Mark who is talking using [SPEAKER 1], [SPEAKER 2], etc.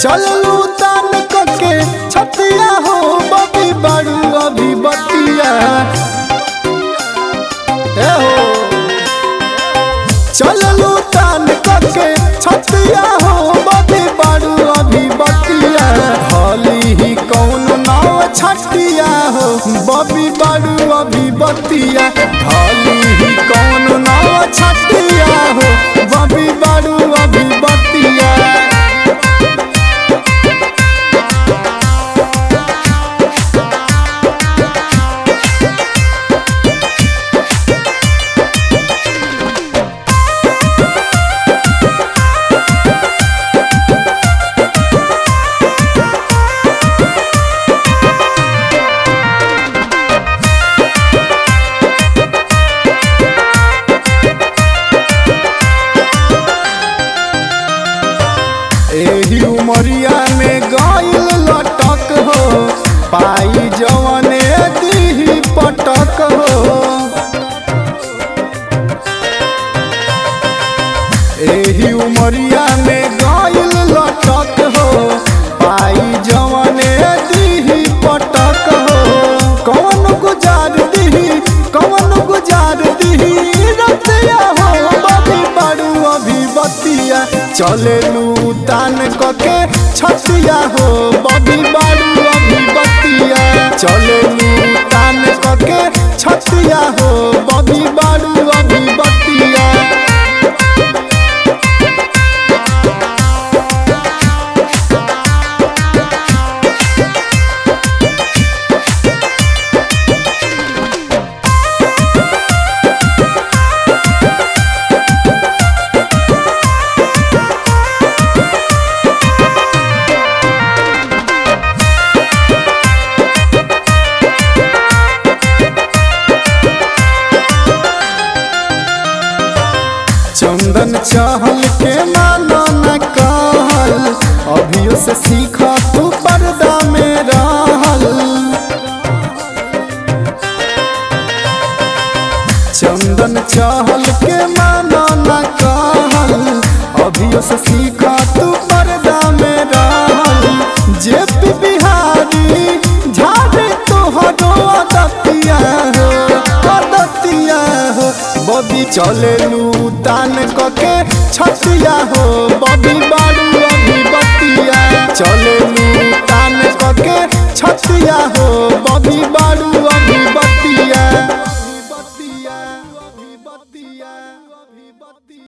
[SPEAKER 1] चललू तान कके छतिया हो बबी बड़ू अभी बतिया ए हो चललू तान कके छतिया हो बबी बड़ू अभी बतिया हली ही कौन नाव छटिया हो बबी बड़ू अभी बतिया हली ही कौन नाव छटिया हो बबी बड़ू अभी बतिया एही उमरिया में गइल लटक हो पाई जवने दीही पटक हो एही उमरिया में गइल लटक हो पाई जवने दीही पटक हो कौन गुजार दीही कौन गुजार दीही रतिया हो बबी बड़ू अभी बतिया चलेलू तान कके छतिया हो बबी बड़ू अभी बतिया चलेलू तान कके छतिया हो बबी बड़ू अभी बतिया चंदन चहल के मानो न कहल अभियो से सीख तू पर्दा में रहल चंदन चहल के मानो न कहल अभियो से सीख तू पर्दा में रहल जे पी बिहारी झाड़े तोहरो अदतिया हो अदतिया हो बबी चलेलू तान कके छतिया हो बबी बारू अभी बतिया चलेलू तान कके छतिया हो बबी बारू अभी बतिया